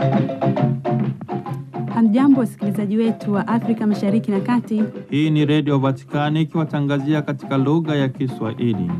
Hamjambo, wasikilizaji wetu wa Afrika Mashariki na Kati. Hii ni Redio Vatikani ikiwatangazia katika lugha ya Kiswahili.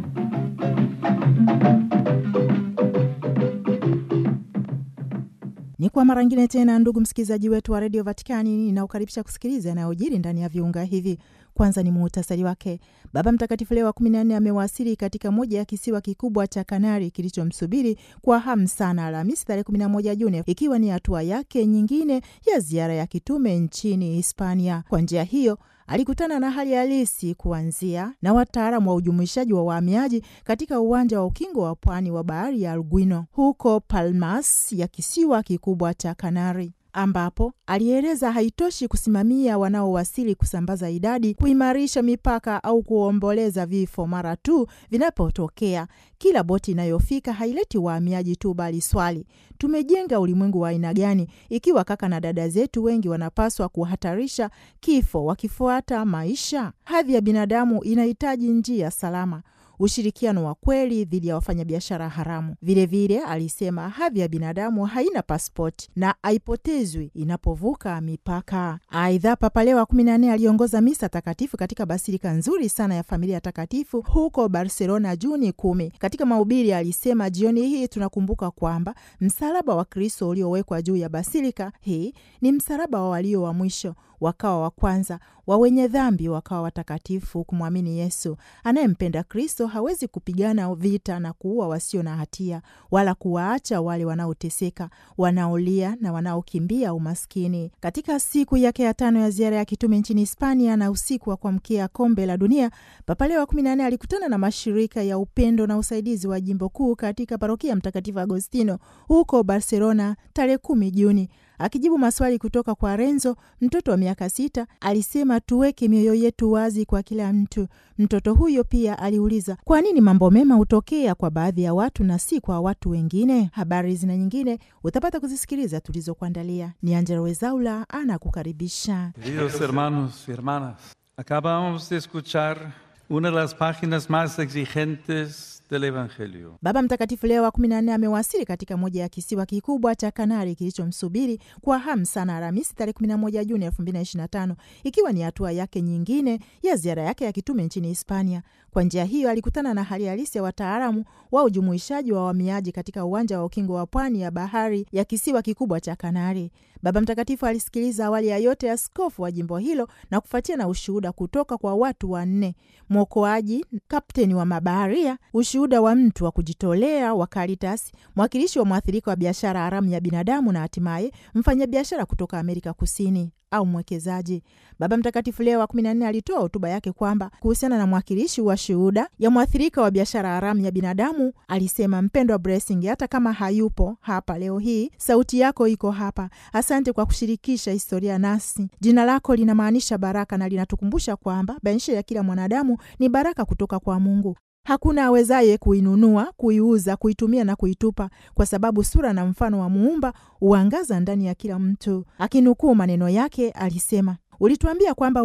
Ni kwa mara ngine tena, ndugu msikilizaji wetu wa redio Vatikani, ninaukaribisha kusikiliza yanayojiri ndani ya viunga hivi. Kwanza ni muhtasari wake. Baba Mtakatifu Leo wa kumi na nne amewasili katika moja ya kisiwa kikubwa cha Kanari kilichomsubiri kwa hamu sana Alhamisi tarehe 11 Juni, ikiwa ni hatua yake nyingine ya ziara ya kitume nchini Hispania. Kwa njia hiyo alikutana na hali halisi kuanzia na wataalamu wa ujumuishaji wa wahamiaji katika uwanja wa ukingo wa pwani wa bahari ya Alguino huko Palmas ya kisiwa kikubwa cha Kanari ambapo alieleza haitoshi kusimamia wanaowasili, kusambaza idadi, kuimarisha mipaka au kuomboleza vifo mara tu vinapotokea. Kila boti inayofika haileti wahamiaji tu, bali swali, tumejenga ulimwengu wa aina gani ikiwa kaka na dada zetu wengi wanapaswa kuhatarisha kifo wakifuata maisha? Hadhi ya binadamu inahitaji njia salama ushirikiano wa kweli dhidi ya wafanyabiashara haramu. Vilevile vile, alisema hadhi ya binadamu haina paspoti na haipotezwi inapovuka mipaka. Aidha, Papa Leo wa kumi na nne aliongoza misa takatifu katika basilika nzuri sana ya familia takatifu huko Barcelona Juni kumi. Katika mahubiri alisema, jioni hii tunakumbuka kwamba msalaba wa Kristo uliowekwa juu ya basilika hii ni msalaba wa walio wa mwisho wakawa wa kwanza, wa wenye dhambi wakawa watakatifu. Kumwamini Yesu anayempenda Kristo hawezi kupigana vita na kuua wasio na hatia, wala kuwaacha wale wanaoteseka, wanaolia na wanaokimbia umaskini. Katika siku yake ya tano ya ziara ya kitume nchini Hispania na usiku wa kuamkia kombe la dunia, Papa Leo wa kumi na nne alikutana na mashirika ya upendo na usaidizi wa jimbo kuu katika parokia ya Mtakatifu Agostino huko Barcelona tarehe kumi Juni. Akijibu maswali kutoka kwa Renzo, mtoto wa miaka sita, alisema tuweke mioyo yetu wazi kwa kila mtu. Mtoto huyo pia aliuliza kwa nini mambo mema hutokea kwa baadhi ya watu na si kwa watu wengine. Habari zina nyingine utapata kuzisikiliza tulizokuandalia. Ni Angela Wezaula anakukaribisha. Queridos hermanos y hermanas, acabamos de escuchar una de las páginas más exigentes del Evangelio. Baba Mtakatifu Leo wa kumi na nne amewasili katika moja ya kisiwa kikubwa cha Kanari kilichomsubiri kwa hamu sana Alhamisi tarehe 11 Juni 2025 ikiwa ni hatua yake nyingine ya ziara yake ya kitume nchini Hispania. Kwa njia hiyo alikutana na hali halisi ya wataalamu wa ujumuishaji wa wahamiaji katika uwanja wa ukingo wa pwani ya bahari ya kisiwa kikubwa cha Kanari. Baba Mtakatifu alisikiliza awali ya yote askofu wa jimbo hilo na kufuatia na ushuhuda kutoka kwa watu wanne: mwokoaji, kapteni wa mabaharia, ushuhuda wa mtu wa kujitolea wa Caritas, mwakilishi wa mwathirika wa biashara haramu ya binadamu na hatimaye mfanyabiashara kutoka Amerika Kusini au mwekezaji. Baba Mtakatifu Leo wa kumi na nne alitoa hotuba yake kwamba kuhusiana na mwakilishi wa shuhuda ya mwathirika wa biashara haramu ya binadamu alisema, mpendwa Blessing, hata kama hayupo hapa leo hii, sauti yako iko hapa. Asante kwa kushirikisha historia nasi. Jina lako linamaanisha baraka na linatukumbusha kwamba maisha ya kila mwanadamu ni baraka kutoka kwa Mungu. Hakuna awezaye kuinunua, kuiuza, kuitumia na kuitupa, kwa sababu sura na mfano wa Muumba huangaza ndani ya kila mtu. Akinukuu maneno yake alisema, ulituambia kwamba